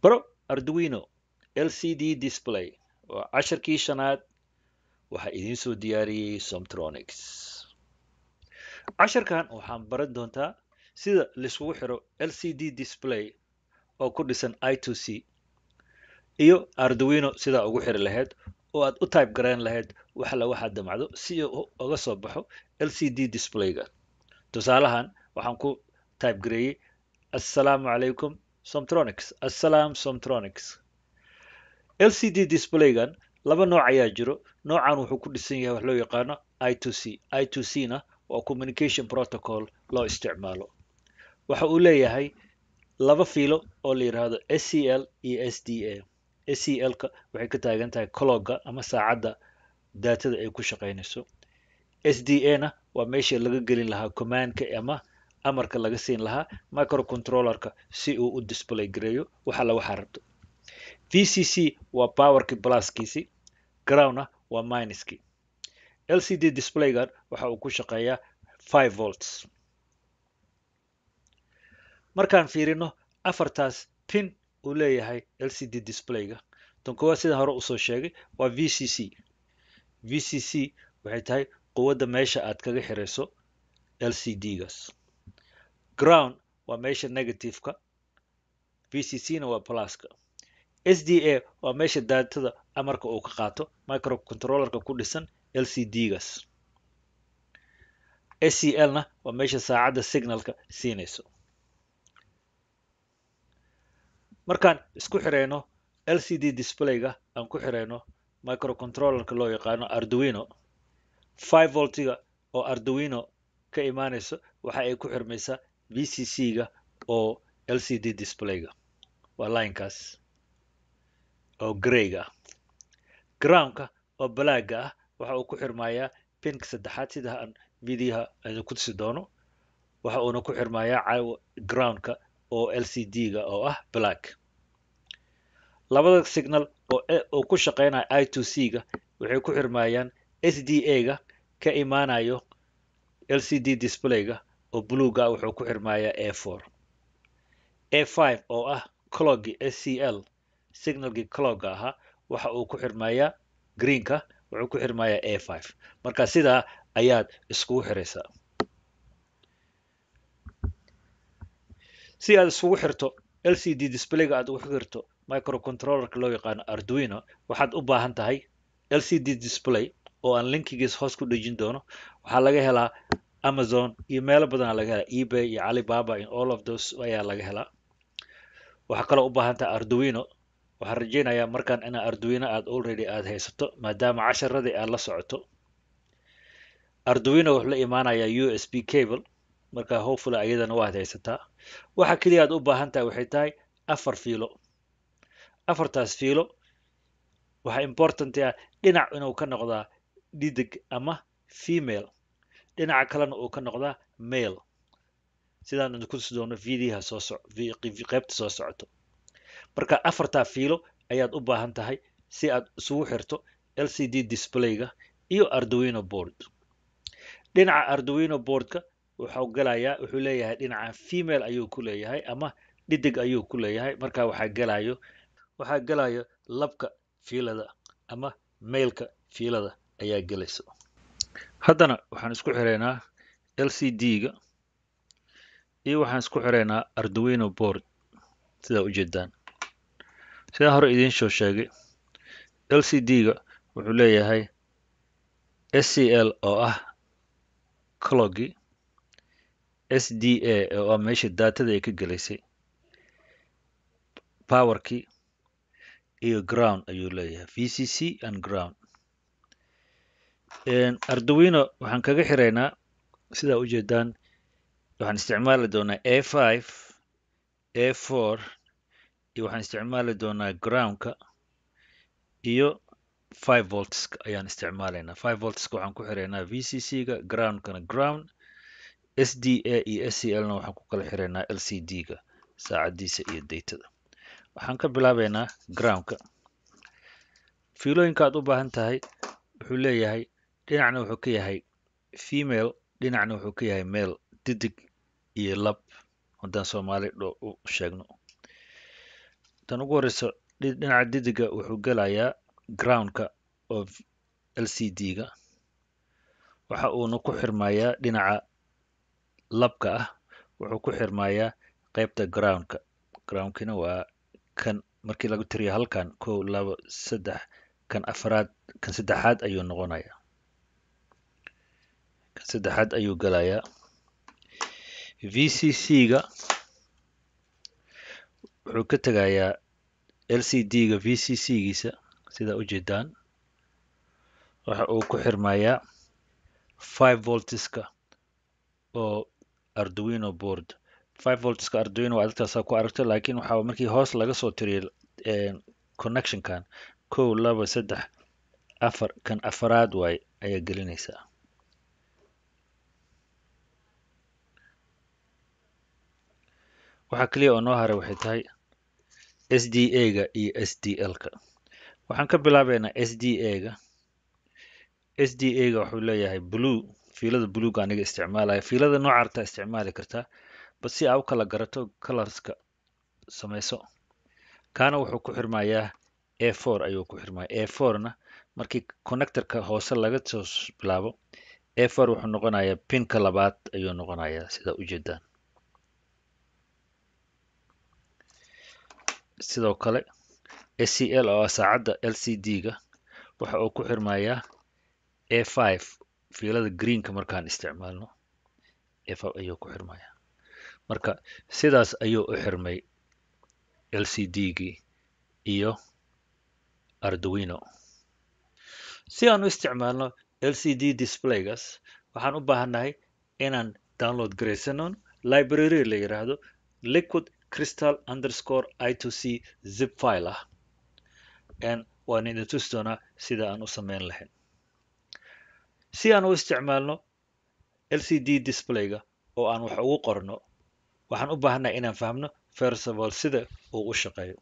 baro arduino lcd display waa casharkii shanaad waxaa idiin soo diyaariyey somtronics casharkan waxaan baran doontaa sida laiskugu xiro lcd display oo ku dhisan i to c iyo arduino sidaa ugu xiri lahayd oo aad u type garayn lahayd waxla waxaad damacdo si uu uga soo baxo lcd displayga tusaalahan waxaan ku type gareeyey assalaamu calaykum somtronics assalaam somtronics lcd displaygan laba nooc ayaa jiro noocan wuxuu ku dhisan yahay wax loo yaqaano i to c i to c na waa communication protocol loo isticmaalo waxa uu leeyahay laba fiilo oo la yidhaahdo scl iyo s d a scl-ka waxay ka taagan tahay clogga ama saacadda daatada ay ku shaqaynayso s d a na waa meesha laga gelin lahaa commandka ama amarka laga siin lahaa microcontrollerka si uu u display gareeyo waxala waxaa rabto v c c waa powerkii pluskiisi groundna waa minuskii lcd displaygan waxa uu ku shaqeeyaa five volts markaan fiirino afartaas pin uu leeyahay lcd displayga tan koowaad sidaan hore usoo sheegay waa v c c v c c waxay tahay quwadda meesha aad kaga xirayso lcd-gas ground waa meesha negativeka v c c na waa pluska s d a waa meesha daatada amarka uu ka qaato microcontrollerka ku dhisan lcd-gas scl na waa meesha saacadda signalka siinayso markaan isku xirayno lcd displayga aan ku xirayno microcontrollerka loo yaqaano arduino five voltiga oo arduino ka imaanayso waxa ay ku xirmaysaa v c c-ga oo lcd displayga waa linekaas oo greyga ah groundka oo balaaga ah waxa uu ku xirmayaa pinka saddexaad sida aan videoha idin ku tusi doono waxa uuna ku xirmayaa groundka oo lcd-ga oo ah black labada signal oo ku shaqeynaya i to c-ga waxay ku xirmayaan s d a-ga ka imaanayo lcd displayga oo bluega wuxuu ku xirmayaa a four a five oo ah cloggii scl signalkii clogga ahaa waxa uu ku xirmayaa greenka wuxuu ku xirmayaa a five marka sidaa ayaad iskugu xiraysaa si aad iskugu xirto lcd displayga aad ugu xirto microcontrollerka loo yaqaano arduino waxaad u baahan tahay lcd display oo aan linkigiis hoos ku dhejin doono waxaa laga helaa amazon iyo meelo badanaa laga helaa ebay iyo alibaba in all of those ayaa laga helaa waxaa kaloo u baahan tahay arduino waxaan rajeynayaa markaan ina arduino aad already aad haysato maadaama casharadii aad la socoto arduino wuxuu la imaanayaa u s b cable marka hopefully ayadana waad haysataa waxa keliya aad u baahan tahay waxay tahay afar fiilo afartaas fiilo waxaa important ah dhinac inuu ka noqdaa dhidig ama female dhinaca kalena uu ka noqdaa male sidaan idinku tusi doono videoha soo soc qaybta soo socoto marka afartaa fiilo ayaad u baahan tahay si aad isugu xirto lcd displayga iyo arduino board dhinaca arduino boardka wuxuu galayaa wuxuu leeyahay dhinaca female ayuu ku leeyahay ama dhidig ayuu ku leeyahay marka waxaa galayo waxaa galayo labka fiilada ama mailka fiilada ayaa gelaysa haddana waxaan isku xiraynaa lcd-ga iyo waxaan isku xiraynaa arduino board sidaa ujeedaan sidaan hore idiin soo sheegay lcd-ga wuxuu leeyahay scl oo ah cloggi s d a oo ah meesha daatada ay ka gelaysay powerkii iyo ground ayuu leeyahay v c c and ground arduino waxaan kaga xiraynaa sidaa ujeedaan waxaan isticmaali doonaa a five a four iyo waxaan isticmaali doonaa groundka iyo five voltska ayaan isticmaalaynaa five voltska waxaan ku xiraynaa v c c-ga groundkana ground s d a iyo s c l-na waxaan ku kala xiraynaa l c d-ga saacadiisa iyo datada waxaan ka bilaabaynaa groundka fiilooyinka aad u baahan tahay wuxuu leeyahay dhinacna wuxuu ka yahay female dhinacna wuxuu ka yahay male didig iyo lab haddaan soomaali dho u sheegno tan ugu horeyso dhi- dhinaca didiga wuxuu gelayaa groundka of lcd-ga waxa uuna ku xirmayaa dhinaca labka ah wuxuu ku xirmayaa qaybta groundka groundkina waa kan markii lagu tiriyo halkan kow labo saddex kan afraad kan saddexaad ayuu noqonayaa kan saddexaad ayuu gelayaa vcc-ga wuxuu ka tegayaa lcd-ga vcc-giisa sida ujeedaan waxa uu ku xirmayaa five voltska oo arduino board five voltska arduino waa dadkaasaa ku aragto laakiin waxaa markii hoos laga soo tiriyo connectionkan kow laba saddex afar kan afaraad waay ayaa gelinaysaa waxaa keliya oo noo haray waxay tahay sda-ga iyo sdl-ka waxaan ka bilaabeynaa sda-ga sda-ga wuxuu leeyahay blue fiilada bluega aniga isticmaalaya fiilada nooca artaa isticmaali kartaa bas si aa u kala garato colorska samayso kaana wuxuu ku xirmayaa a four ayuu ku xirmaya a four-na markii connectorka hoose laga soo bilaabo a four wuxuu noqonayaa pinka labaad ayuu noqonayaa sida ujeedaan sidoo kale scl oo ah saacadda lcd-ga waxa uu ku xirmayaa a five fiilada greenka markaan isticmaalno a five ayuu ku xirmayaa marka sidaas ayuu u xirmay lcd-gii iyo arduino si aan u isticmaalno lcd displaygas waxaan u baahannahay inaan download garaysano library la yiraahdo liquid crystal underscore i to c zip file ah waan idin tusi doonaa sida aan u samayn lahayn si aan u isticmaalno lcd displayga oo aan wax ugu qorno waxaan u baahannahay inaan fahmno first of all sida uu u shaqeeyo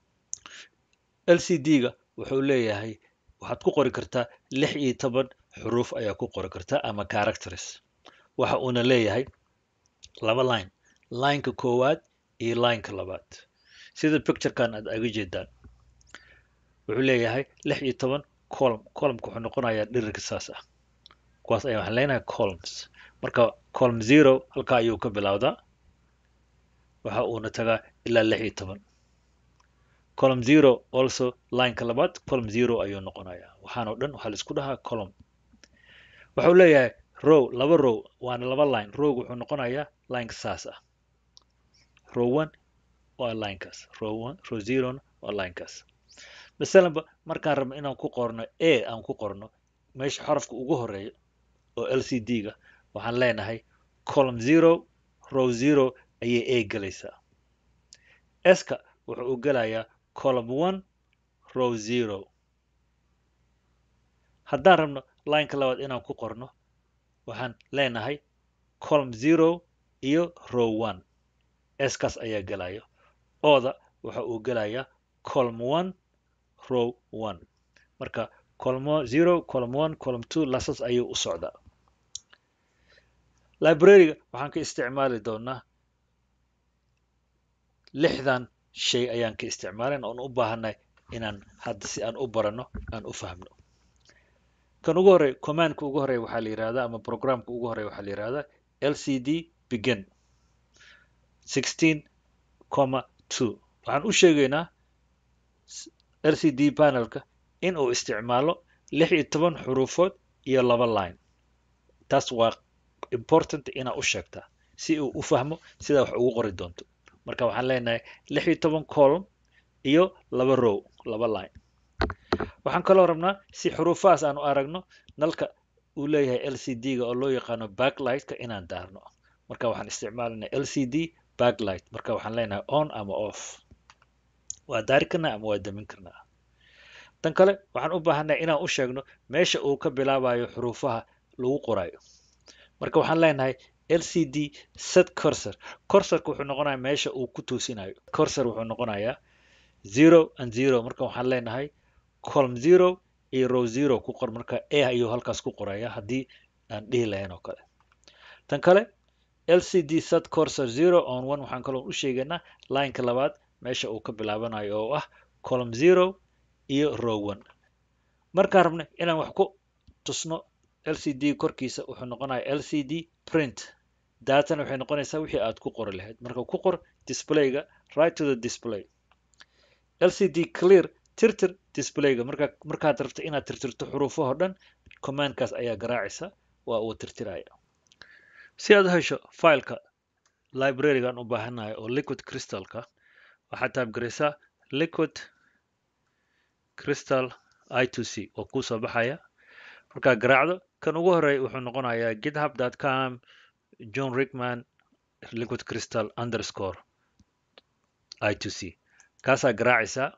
lcd-ga wuxuu leeyahay waxaad ku qori kartaa lix iyo toban xuruuf ayaa ku qori kartaa ama characters waxa uuna leeyahay laba line lineka koowaad iyo lineka labaad sida picturekan aad aga jeedaan wuxuu leeyahay lix iyo toban column columnka wuxuu noqonayaa dhirirka saas ah kuwaas ayaa waxaan leenahay columns marka column zero halka ayuu ka bilowdaa waxa uuna tagaa ilaa lix iyo toban column zero also lineka labaad column zero ayuu noqonayaa waxaan oo dhan waxaa la isku dhahaa column wuxuu leeyahay row laba row waana laba line rowga wuxuu noqonayaa lineka saas ah row one waa linekaas row one row zerona waa linekaas masalanba markaan rabno inaan ku qorno a aan ku qorno meesha xarafka ugu horeeya oo lcd-ga waxaan leenahay column zero row zero ayay a gelaysaa ska wuxuu u gelayaa column one row zero haddaan rabno lineka labaad inaan ku qorno waxaan leenahay column zero iyo row one skaas ayaa gelaya ooda waxa uu gelayaa column one row one marka column zero column one column two lasas ayuu u socdaa library-ga waxaan ka isticmaali doonaa lixdan shay ayaan ka isticmaalin oon u baahanay inaan hadda si aan u barano aan u fahmno kan ugu horey commandka ugu horey waxaa la yihahdaa ama programka ugu horey waxaa la yihahdaa lcd begin sixteen comma two waxaan u sheegaynaa lcd panelka in uu isticmaalo lix iyo toban xuruufood iyo laba line taas waa important inaa u sheegtaa si uu u fahmo sidaa wax ugu qori doonto marka waxaan leenahay lix iyo toban column iyo laba row laba line waxaan kaloo rabnaa si xuruufahaas aan u aragno nalka uu leeyahay lcd-ga oo loo yaqaano backlightka inaan daarno marka waxaan isticmaalanaa lcd backlight marka waxaan leenahay on ama off waa daari karnaa ama waa damin karnaa tan kale waxaan u baahannahay inaan u sheegno meesha uu ka bilaabayo xuruufaha lagu qorayo marka waxaan leenahay lcd set cursor cursorka wuxuu noqonayaa meesha uu ku toosinayo cursor wuxuu noqonayaa zero and zero marka waxaan leenahay column zero iyo row zero ku qor marka a ayuu halkaas ku qoraya haddii aan dhihi lahayn oo kale tan kale lcd set cursor zero on one waxaan kaloo u sheegaynaa lineka labaad meesha uu ka bilaabanayo oo ah column zero iyo row one markaan rabno inaan wax ku tusno lcd korkiisa wuxuu noqonaya lcd print datana waxay noqonaysaa wixii aad ku qori lahayd marka ku qor displayga right to the display lcd clear tirtir displayga marka markaad rabto inaad tirtirto xuruufahoo dhan commandkaas ayaa garaacaysa waa uu tirtiraya si aad u hesho fileka librarygan u baahannahay oo liquid crystalka waxaad taabgaraysaa liquid crystal i to c oo kuu soo baxaya markaad garaacdo kan ugu horeeya wuxuu noqonayaa github com john rickman liquid crystal underscore i to c kaasaa garaacaysaa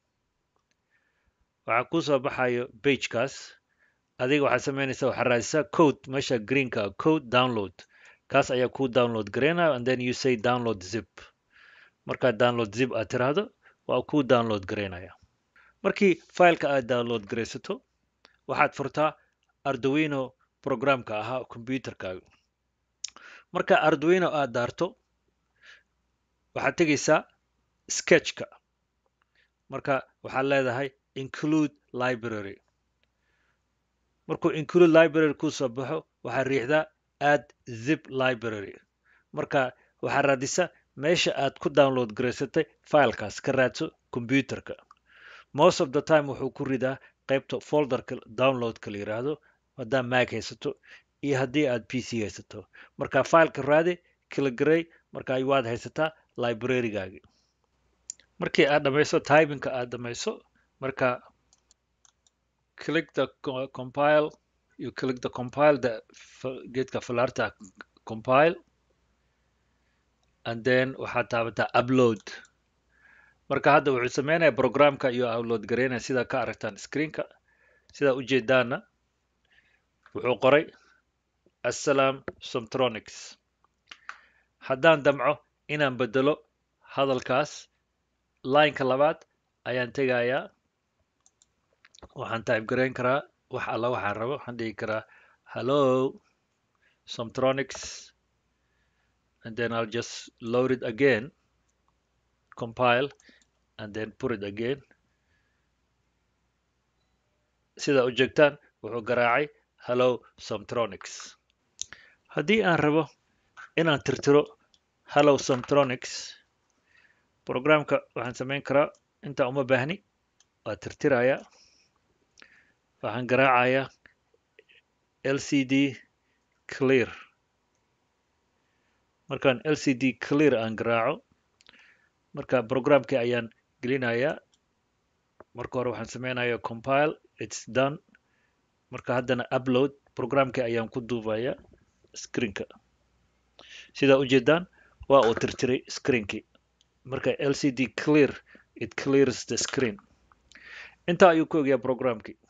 waxaa kuu soo baxayo bagekaas adiga waxaad samaynaysaa waxaad raadisaa code meesha greenka code download kaas ayaa kuu download garaynaya and then you say download zip markaad download zip aad tiraahdo waa kuu download garaynaya markii fileka aad download garaysato waxaad furtaa arduino programka ahaa computerkaaga marka arduino aad daarto waxaad tegaysaa sketchka marka waxaad leedahay include library markuu include library kuu soo baxo waxaad riixdaa add zip library marka waxaad raadisaa meesha aad ku download garaysatay filekaas ka raadso computerka most of the time wuxuu ku ridaa qaybta folderka downloadka la yiraahdo haddaad mac haysato iyo haddii aad p c haysato marka fileka raadi kalagarey marka waad haysataa librarygaagi markii aad dhamayso typinka aad dhamayso marka click the compile you click the compile the geedka falarta compile and then waxaad taabataa upload marka hadda wuxuu sameynaya programka iyo upload garaynaya sidaa ka aragtaan screenka sidaa ujeedaana wuxuu qoray assalam somtronics haddaan damco inaan bedelo hadalkaas lineka labaad ayaan tegayaa waxaan type garayn karaa wax alla waxaan rabo waxaan dhigi karaa hello somtronics and then I'll just load it again compile and then put it again sida u jeegtaan wuxuu garaacay hello somtronics haddii aan rabo inaan tirtiro hello somtronics programka waxaan samayn karaa intaa uma baahni waa tirtiraya waxaan garaacayaa lcd clear markaan lcd clear aan garaaco marka programkii ayaan gelinayaa marka hore waxaan sameynaya compile its done marka haddana upload programkii ayaan ku duubaya screenka sidaa ujeedaan waa uu tirtiray screenkii marka lcd clear it clears the screen intaa ayuu ku ogyaa programkii